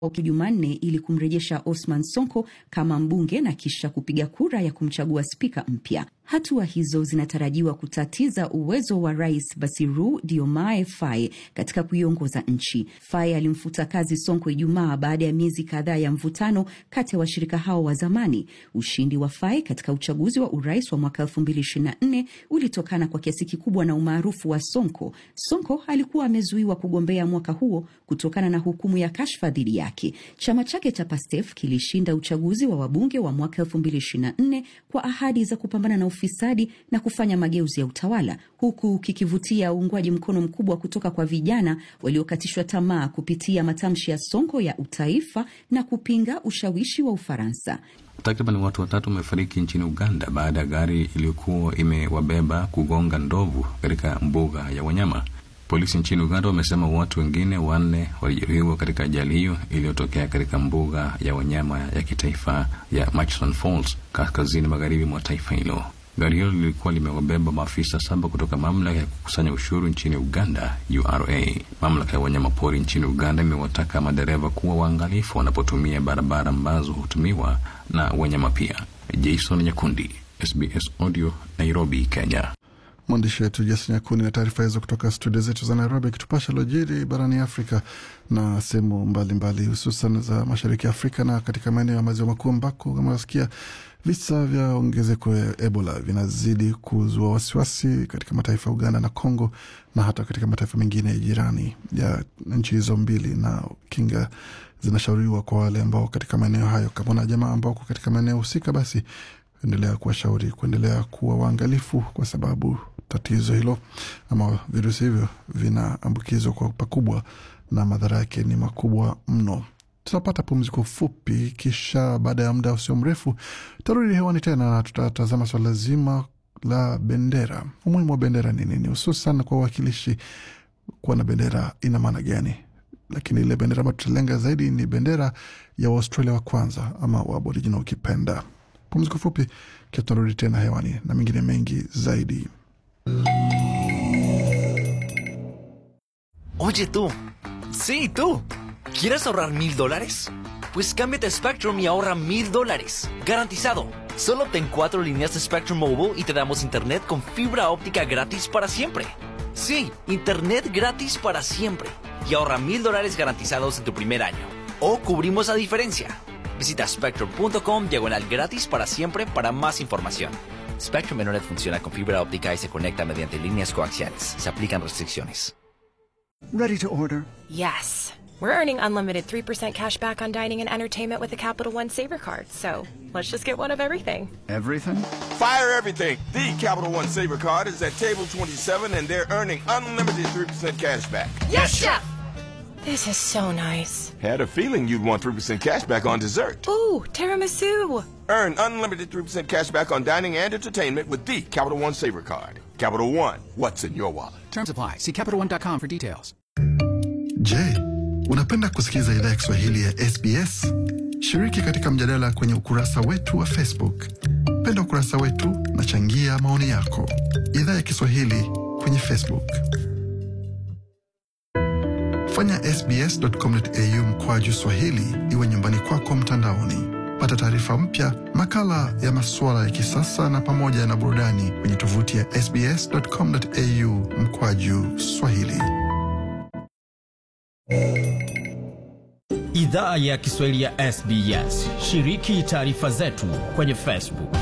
Jumanne ili kumrejesha Osman Sonko kama mbunge na kisha kupiga kura ya kumchagua spika mpya. Hatua hizo zinatarajiwa kutatiza uwezo wa rais Basiru Diomaye Faye katika kuiongoza nchi. Faye alimfuta kazi Sonko Ijumaa baada ya miezi kadhaa ya mvutano kati ya washirika hao wa zamani. Ushindi wa Faye katika uchaguzi wa urais wa mwaka 2024 ulitokana kwa kiasi kikubwa na umaarufu wa Sonko. Sonko alikuwa amezuiwa kugombea mwaka huo kutokana na hukumu ya kashfa dhidi yake. Chama chake cha Pastef kilishinda uchaguzi wa wabunge wa mwaka 2024 kwa ahadi za kupambana na ufisadi na kufanya mageuzi ya utawala huku kikivutia uungwaji mkono mkubwa kutoka kwa vijana waliokatishwa tamaa kupitia matamshi ya Sonko ya utaifa na kupinga ushawishi wa Ufaransa. Takriban watu watatu wamefariki nchini Uganda baada ya gari iliyokuwa imewabeba kugonga ndovu katika mbuga ya wanyama. Polisi nchini Uganda wamesema watu wengine wanne walijeruhiwa katika ajali hiyo iliyotokea katika mbuga ya wanyama ya kitaifa ya Murchison Falls kaskazini magharibi mwa taifa hilo. Gari hilo lilikuwa limewabeba maafisa saba kutoka mamlaka ya kukusanya ushuru nchini Uganda, URA. Mamlaka ya wanyamapori nchini Uganda imewataka madereva kuwa waangalifu wanapotumia barabara ambazo hutumiwa na wanyama pia. Jason Nyakundi, SBS Audio, Nairobi, Kenya. Mwandishi wetu Jason Nyakundi na taarifa hizo kutoka studio zetu za Nairobi, akitupasha lojiri barani Afrika na sehemu mbalimbali, hususan za mashariki ya Afrika na katika maeneo ya maziwa makuu ambako kama nasikia visa vya ongezeko ya Ebola vinazidi kuzua wasiwasi katika mataifa ya Uganda na Congo na hata katika mataifa mengine jirani ya nchi hizo mbili, na kinga zinashauriwa kwa wale ambao katika maeneo hayo, kama na jamaa ambao katika maeneo husika, basi endelea kuwashauri kuendelea kuwa waangalifu, kwa sababu tatizo hilo ama virusi hivyo vinaambukizwa kwa pakubwa na madhara yake ni makubwa mno. Tutapata pumziko fupi, kisha baada ya muda usio mrefu tutarudi hewani tena na tutatazama swala zima la bendera. Umuhimu wa bendera ni nini, hususan kwa uwakilishi? Kuwa na bendera ina maana gani? Lakini ile bendera ambayo tutalenga zaidi ni bendera ya Waustralia wa kwanza ama Waaboriginal ukipenda. Pumziko fupi, kisha tunarudi tena hewani na mengine mengi zaidi. Oye tú, sí tú, ¿quieres ahorrar mil dólares? Pues cámbiate a Spectrum y ahorra mil dólares, garantizado. Solo ten cuatro líneas de Spectrum Mobile y te damos internet con fibra óptica gratis para siempre. Sí, internet gratis para siempre. Y ahorra mil dólares garantizados en tu primer año. O cubrimos la diferencia. Visita spectrum.com diagonal gratis para siempre para más información. Spectrum Internet funciona con fibra óptica y se conecta mediante líneas coaxiales. Se aplican restricciones. Ready to order. Yes. We're earning unlimited 3% cash back on dining and entertainment with the Capital One Saver card. So let's just get one of everything. Everything? Fire everything. The Capital One Saver card is at table 27 and they're earning unlimited 3% cash back. Yes, Chef! This is so nice. Had a feeling you'd want 3% cash back on dessert. Ooh, tiramisu. Earn unlimited 3% cash back on dining and entertainment with the Capital One Saver card. Capital One, what's in your wallet? Terms apply. See CapitalOne.com for details. Je, unapenda kusikiliza idhaa ya Kiswahili ya SBS? Shiriki katika mjadala kwenye ukurasa wetu wa Facebook. Penda ukurasa wetu na changia maoni yako. Idhaa ya Kiswahili kwenye Facebook. Fanya sbs.com.au mkwaju swahili iwe nyumbani kwako mtandaoni. Pata taarifa mpya, makala ya masuala ya kisasa na pamoja na burudani kwenye tovuti ya sbs.com.au mkwaju swahili. Idhaa ya Kiswahili ya SBS. Shiriki taarifa zetu kwenye Facebook.